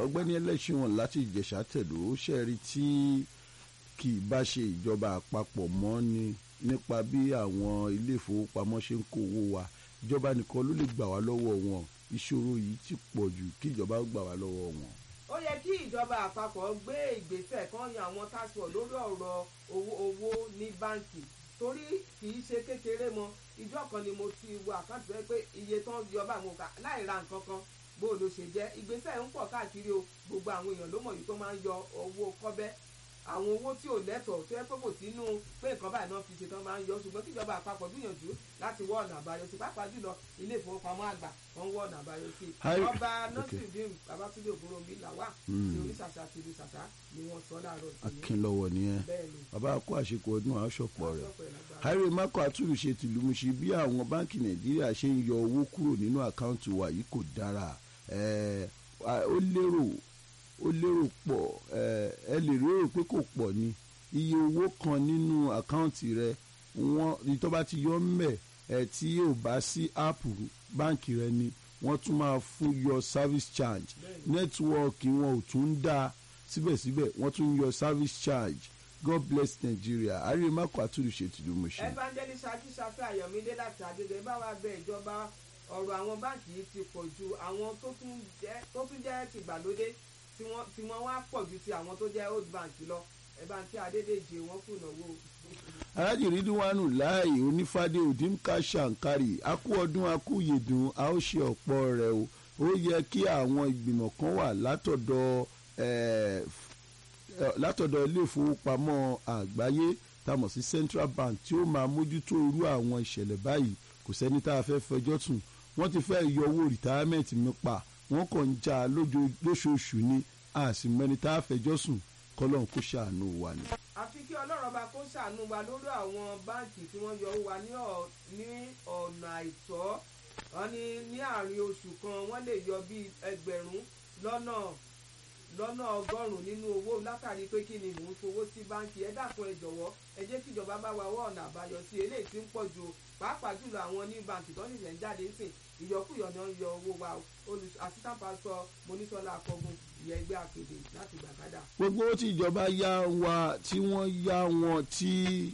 ọgbẹ́ni ẹlẹ́sìn wọn láti ìjẹ̀ṣà tẹ̀dó ṣẹ́ẹ̀rí tí kì í bá ṣe ìjọba àpapọ̀ mọ́ ni nípa bí àwọn ilé ìfowópamọ́ ṣe ń kó owó wa ìjọba nìkan ló lè gbà wá lọ́wọ́ wọn ìṣòro yìí ti pọ̀ jù kí ìjọba gbà wá lọ́wọ́ wọn. ó yẹ kí ìjọba àpapọ̀ gbé ìgbésẹ̀ kan yan àwọn task force lórí ọ̀rọ̀ owó owó ní báǹkì torí kì í ṣe kékeré mọ́ ìjọ kan ni mo ti wo àkáǹtì rẹ pé iye tán yọ bá àwọn kà láì ra nǹkan kan bó ló ṣe jẹ́ ìgbésẹ̀ ń pọ̀ káàkiri o gbogbo àwọn èèyàn ló mọ̀ yìí tó máa ń yọ owó kọ́bẹ́ àwọn owó tí ò lẹ́tọ̀ọ́ tó yẹ pé kò sínú pé nǹkan báyìí náà fi ṣe tán máa ń yọ ṣùgbọ́n kíjọba àpapọ̀ gbìyànjú láti wọ́ ọ̀nà àbáyọ sí pàápàá jùlọ ilé ìfowópamọ́ àgbà wọ́n wọ́ ọ̀nà àbáyọ sí Hi. ọba Okay. nọ́sìrìdìm babatunde ògúnròmí làwà Mm. ti oníṣàṣà àti ìlú ṣàṣà ni wọ́n sọ láàárọ̀ ìsinmi akínlọ́wọ́ nìyẹn bẹ́ẹ̀ ni bàbá kó àṣekù ọdún àṣọpọ̀ rẹ̀ sọ́pọ̀ ẹ̀ lágbára. harry mako atúrùṣe tìlúmuṣe bí àwọn báńkì nàìjíríà ṣe ń yọ owó kúrò nínú àkáǹtì wa yìí kò dára Eh, a- ó lérò ó lérò pọ̀ eh, ẹ lè rérò pé kò pọ̀ ni iye owó kan nínú àkáǹtì rẹ wọ́n ìtọ́ bá ti yọ mẹ́ ẹ tí ò bá sí áàpù báńkì rẹ ni wọ́n tún máa fún yọ service charge nẹ́tíwọ́ọ̀kì wọn ò tún dá síbẹ̀síbẹ̀ wọ́n tún yọ service charge god bless nigeria harry mako atúrùṣe tìlúmuṣe. evangelist akíṣafẹ́ ayọ̀mídé láti àgbègbè bá wa bẹ ìjọba ọ̀rọ̀ àwọn báǹkì yìí ti pọ̀ ju àwọn tó tún jẹ́ tó tún jẹ́ tìgbàlódé tí wọ́n tí wọ́n wá pọ̀ ju ti àwọn tó jẹ́ old bank lọ ẹ bá ń kí adédèjì wọn kùnà wò. alájì rídíwánù láàyè onífàdé òdìmká ṣàǹkárì akú ọdún akú yèdùn a ó ṣe ọ̀pọ̀ rẹ̀ o ó yẹ kí àwọn ìgbìmọ̀ kan wà látọ̀dọ̀ eh, f- eh, látọ̀dọ̀ ilé ìfowópamọ́ àgbáyé tá a mọ̀ sí central bank tí ó máa mójútó irú àwọn ìṣẹ̀lẹ̀ báyìí kò sẹ́ni tá a fẹ́ fẹjọ́ sùn wọ́n ti fẹ́ yọ owó rìtáámẹ́ǹtì mi pa wọ́n kàn ń já a lójo- lóṣooṣù ni a sì mẹ́ni tá a fẹjọ́ sùn kọ́lọ́n kó ṣàánú wa ni. àfi kí ọlọ́run ọba kó ṣàánú wa lórí àwọn báǹkì tí wọ́n yọ owó wa ní ọ̀- ní ọ̀nà àìtọ́ wọn ní ní àárín oṣù kan wọ́n lè yọ bíi ẹgbẹ̀rún lọ́nà lọ́nà ọgọ́rùn-ún nínú owó látàrí pé kí ni mò ń fowó sí báǹkì ẹ dákun ẹ jọ̀wọ́ ẹ jẹ́ kí ìjọba bá wa wọ́ ọ̀nà àbáyọ sí eléyìí tí ń pọ̀ ju o. pàápàá jùlọ àwọn ní báǹkì tó ṣẹ̀ṣẹ̀ ń jáde sìn ìyọkúyọ ni wọ́n ń yọ owó wa o. olù assistant pastor monisola akọgun ìyẹn ẹgbẹ́ àpèdè láti gbàgádà. gbogbo owó tí ìjọba yá wa tí wọ́n yá wọn tí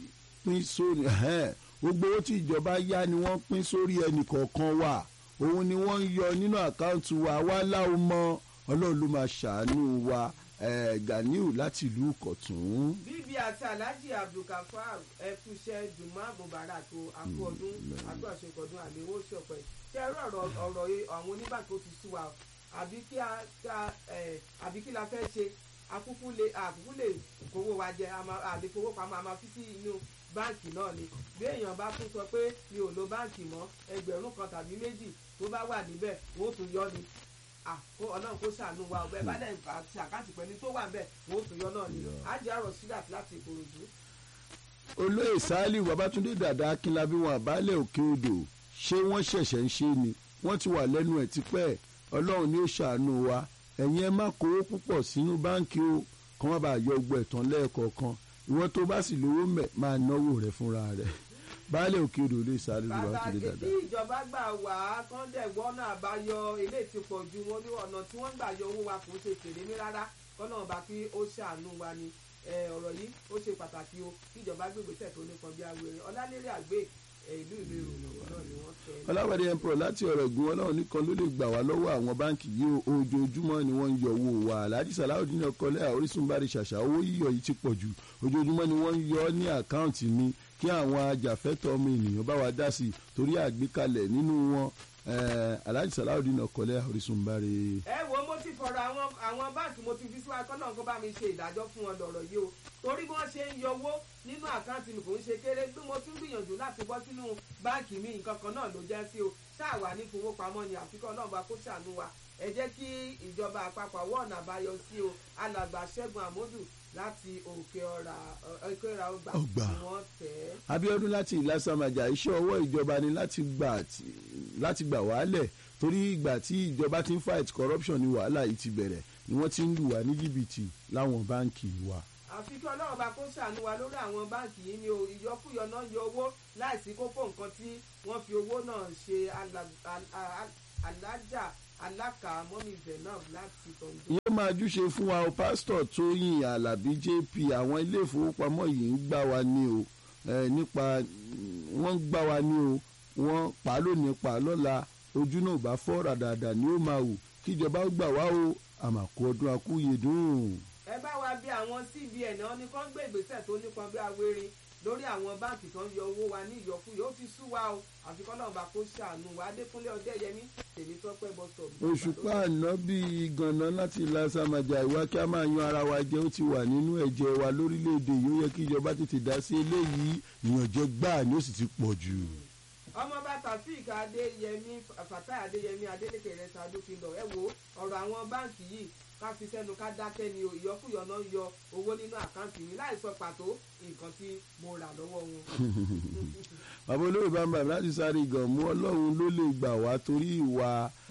pín sórí ẹ̀hẹ́n, gbogbo owó tí ìjọba yá ni wọ́n pín sórí ẹnì kọ̀ọ̀kan wa òun ni wọ́n ń yọ nínú àkáǹtì wa wá láwọn mọ ọlọ́run ló máa ṣàánú wa eh, ganiu láti ìlú kọ̀tún. bíbí àti alhaji abdulkafar ẹkúṣẹ jùmọ mubarak o àkú ọdún àkú àṣekọdún àléwò ṣọpẹ kí ẹ rọrọ ọ̀rọ̀ yìí àwọn oníbàkó ti sú wa o. àbí kí a ká ẹ àbí kí la fẹ́ ṣe akúkú lè àkúkú lè kówó wa jẹ a máa- àlè fowó pamọ́ a máa fi sí inú báǹkì náà ni bí èèyàn bá tún sọ pé mi ò lo báǹkì mọ́ ẹgbẹ̀rún kan tàbí méjì tó bá wà níbẹ̀ wọ́n ó tún yọ ni Ah, kó ọlọ́run kó ṣàánú wa ọ̀bẹ bá dẹ̀ àti àkáǹtì pẹ̀lú tó wà níbẹ̀ wọ́n ó tún yọ náà ni ájẹ́ àrọ̀ sídàt láti ìkòròdú. olóyè saliu babatunde dàda akínlábí wọn àbálẹ̀ òkè odò ṣé wọ́n ṣẹ̀ṣẹ̀ ń ṣe ni wọ́n ti wà lẹ́nu ẹ̀ tipẹ́ ọlọ́run ni ó ṣàánú wa ẹ̀yin ẹ má kówó púpọ̀ sínú báǹkì o kàn má bàa yọ ọgbọ ẹ̀tàn lẹ́ẹ̀kọ̀ọ̀kan ìwọ́n tó bá sì lówó mẹ́ máa náwó rẹ̀ fúnra rẹ̀ baálẹ̀ òkè odò olóyè saliu babatunde pàtàkì dàda. tí ìjọba gbà wá kán dẹ̀ gbọ́nà àbáyọ ilé ti pọ̀ ju wọn ní ọ̀nà tí wọ́n gbà yọ owó wa kò ṣe kéré ní rárá kọ́nà ọba kí ó ṣàánú wa ni Eh, ọ̀rọ̀ yìí ó ṣe pàtàkì o kí ìjọba gbégbèsè tó nípọn bí awere ọlálérè àgbẹ̀ eh, ìlú ìlú ìròyìn náà ni wọ́n fẹ́. ọláwẹ̀dẹ emperor láti ọ̀rọ̀ ìgbìmọ̀ ọlọ́run nìkan ló lè gbà wá lọ́wọ́ àwọn báǹkì yìí o ojoojúmọ́ ni wọ́n ń yọ owó wa alhaji salawudeen ọkọlẹ́ orísun bá rí ṣàṣà owó yíyọ yìí ti pọ̀ jù ojoojúmọ́ ni wọ́n ń yọ ní àkáǹtì mi kí àwọn ajàfẹ́tọ̀ ọmọ ènìyàn bá wa dá sí i torí àgbékalẹ̀ nínú wọn eh, alhaji salawudeen ọkọlẹ́ orísun bá rí. ẹ wo mo ti fọ̀rọ̀ àwọn àwọn báǹkì mo ti fi síwájú kọ́ náà kó bá mi ṣe ìdájọ́ fún wọn lọ́rọ̀ yìí o torí bí wọ́n ṣe ń yọ owó nínú àkáǹtì mi kò ń ṣe kéré bí mo tún gbìyànjú láti bọ́ sínú báǹkì mi nǹkan kan náà ló jẹ́ sí o ṣáà wà ní fowópamọ́ ni àfikún ọlọ́run bá kó ṣàánú wa ẹ jẹ́ kí ìjọba àpapọ̀ wọ́ ọ̀nà àbáyọ sí o alàgbà ṣẹ́gun àmọ́dù láti òkè ọ̀rà òkè ọ̀rà ọgbà Ọgbà. ni wọ́n tẹ̀ ẹ́. abiodun láti ìlàsàmàjà iṣẹ́ ọwọ́ ìjọba ni láti gbà tí- láti gbà wálẹ̀ torí ìgbà tí ìjọba ti ń fight corruption ni wàhálà yìí ti bẹ̀rẹ̀ ni wọ́n ti ń lù wá ní jìbìtì láwọn báǹkì wa. àfi kí ọlọ́run bá kó ṣàánú wa lórí àwọn báǹkì yìí ni o ìyọkúyọ náà yọ owó láìsí kókó nǹkan tí wọ́n fi owó náà ṣe alà- al- al- alájà alákà mọ́mí zainab láti tọ̀ǹdọ̀. yóò máa júṣe fún wa o pásítọ̀ tóyìn alábí jp àwọn ilé ìfowópamọ́ yìí ń gbà wá ní o eh, nípa wọ́n ń gbà wá ní o wọ́n pa á lónìí pa á lọ́la ojú náà bá fọ́ ràdàdà ni ó máa wù kíjọba ó gbà wá o àmàkù ọdún akúyèdùn. ẹ bá wa bí àwọn cbn náà ní kán gbé ìgbésẹ̀ tó nípọn bí awérin lórí àwọn báǹkì tó ń yọ owó wa ní ìyọkúyọ ó ti sú wa o àfi kọ́ lọ́nba kó ṣàánú wa adékúnlé ọdẹ́yẹmí tèmi tọ́pẹ́ bọ́sọ̀. òṣùpá àná bíi ganan láti lásàmàjà ìwà kí a máa yan ara wa jẹ ó ti wà nínú ẹ̀jẹ̀ wa lórílẹ̀‐èdè yìí ó yẹ kí ìjọba tètè dá sí eléyìí ìyànjẹ gbáà ni ó sì ti pọ̀ jù. ọmọọba taofik adéyẹmí fatai adéyẹmí adélèké rẹ sadókìlọ ẹ wo ọ̀rọ̀ àwọn báǹkì yìí ká fi sẹ́nu ká dákẹ́ ni o ìyọkúyọ náà ń yọ owó nínú àkáǹtì mi láì sọ pàtó nǹkan tí mo rà lọ́wọ́ wọn. bàbá olóyè bàbá láti sáré gan mú ọlọ́run ló lè gbà wá torí ìwà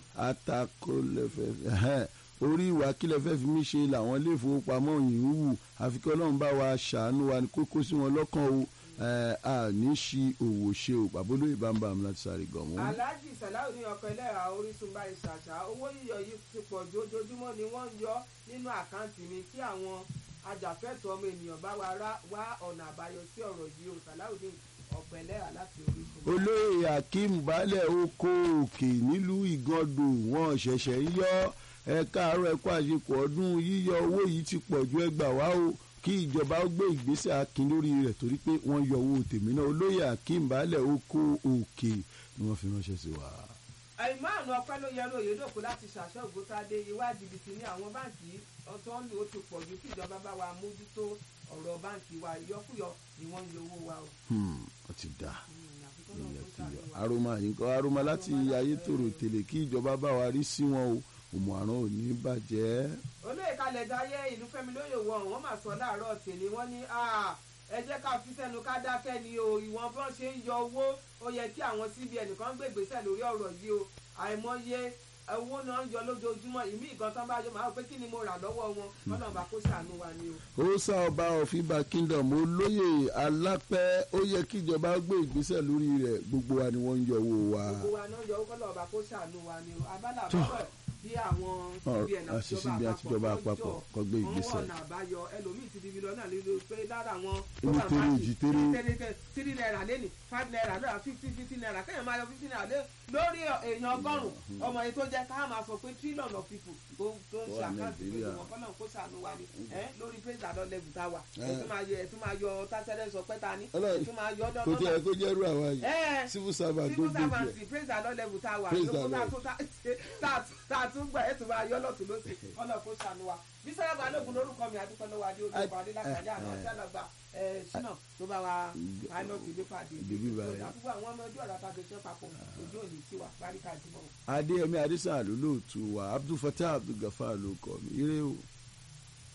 atakọlẹ́fẹ́ orí ìwà kílẹ̀ fẹ́ fi mí ṣe làwọn ilé ìfowópamọ́ yìí ń wù àfi kí ọlọ́run bá wa ṣàánú wa ní kókó sí wọn lọ́kàn o a ní ṣi òwò ṣe o bàbá olóyè bàbá láti sáré gan mú. alhaji salahu ní ọkọ ẹlẹ́ra orísun báyìí ṣàṣà owó yíyọ yìí ti pọ̀ jù ojoojúmọ́ ni wọ́n ń yọ nínú àkáǹtì mi kí àwọn ajàfẹ́tọ̀ọ́ ọmọ ènìyàn bá wa wá ọ̀nà àbáyọ sí ọ̀rọ̀ yìí o salahu ní ọ̀pọ̀ ẹlẹ́ra láti orísun. olóyè akeem baálẹ̀ oko òkè nílùú ìgàndò wọn ṣẹ̀ṣẹ̀ ń yọ ẹ káàárọ̀ ẹ kó àṣepọ̀ ọdún yíyọ owó yìí ti pọ̀ ju ẹgbà wá o kí ìjọba ó gbé ìgbésẹ̀ akin lórí rẹ̀ torí pé wọ́n yọ owó tèmi náà olóyè akeem baálẹ̀ oko òkè ni wọ́n fi ránṣẹ́ sí wa. àìmáàánú ọpẹ́ ló yẹ lóye lóko láti ṣàṣọ ògùntàdé ìwà jìbìtì ní àwọn báǹkì ọtọ́ ń lò ó ti pọ̀ ju kí ìjọba bá wa mójútó ọ̀rọ̀ báǹkì wa ìyọkúyọ ni wọ́n ń yọ owó wa o. ó ti dà aroma nǹkan aroma láti ayétòrò tèlè kí ìjọba bá wa rí sí wọn o òmùàrán ò ní bàjẹ́. olóyè kalẹ̀ dáyé ìlú fẹ́mi lóye wọ wọ́n mà sọ láàárọ̀ tèmi wọ́n ní ẹ jẹ́ ká fi sẹ́nu ká dákẹ́ ni o ìwọ̀n bọ́n ṣe ń yọ owó ó yẹ kí àwọn cbn kan gbé ìgbésẹ̀ lórí ọ̀rọ̀ yìí o àìmọye owó náà ń yọ lójoojúmọ́ ìmí ìgan tán bá yọ máa pé kí ni mo rà lọ́wọ́ wọn kọ́nà bá kó ṣàánú wa ni o. ó sá ọba ọ̀fìnba kingdom olóyè alápẹ́ ó yẹ kí ìjọba gbé ìgbésẹ̀ lórí rẹ̀ gbogbo wa ni wọ́n ń yọ owó wa. gbogbo wa náà yọ owó kọ́nà bá kó ṣàánú wa ni o abala àbúrò bí àwọn cbn àṣìṣe àtijọba àpapọ̀ kọ́ gbé ìgbésẹ̀. wọ́n wọ̀nà àbáyọ ẹlòmíì ti di mílíọ̀nù lílo pé lára wọn. ewu tẹ́lẹ̀ òjì tẹ́lẹ̀. three naira lẹ́nì five naira lọ́la fifty fifty naira kéèyàn máa yọ fifty naira lé lórí èèyàn ọgọ́rùn-ún ọmọ yìí tó jẹ́ ká máa sọ pé trillion of people tó tó ń ṣe àkáǹtì pé wọn kọ́ náà kó ṣàánú wa ni lórí praise àdán level tá a wà ẹ̀ tún máa yọ ẹ̀ tún máa yọ tásẹ̀rẹ̀ sọ pé ta ni ẹ̀ tún máa yọ ọdọ́ kò tí ẹ kó jẹ́rú àwa yìí civil servant tó civil gbé servant jẹ. praise àdán level tá a wà Praise lóko the tá a Lord. tún tá a tún gbà ẹ̀ tún máa yọ lọ́tún lọ́sì ọ̀nà kó ṣàánú wa bí sábà balógun lórúkọ mi àdúpẹ́ lọ́wọ́ adé ojú ọkọ̀ adé lákàjá àná tí àlọ́gbà ṣínà tó bá wa pilot ilé pàdé Bíbí báyìí. àdúgbò àwọn ọmọ ojú ọ̀rọ̀ àtàkùn iṣẹ́ papọ̀ ojú òní sí wa parí ká jùmọ̀. adéyẹmí adésàn ló lóòtú wa abdulfatah abdulgafar ló kọ mi ire o.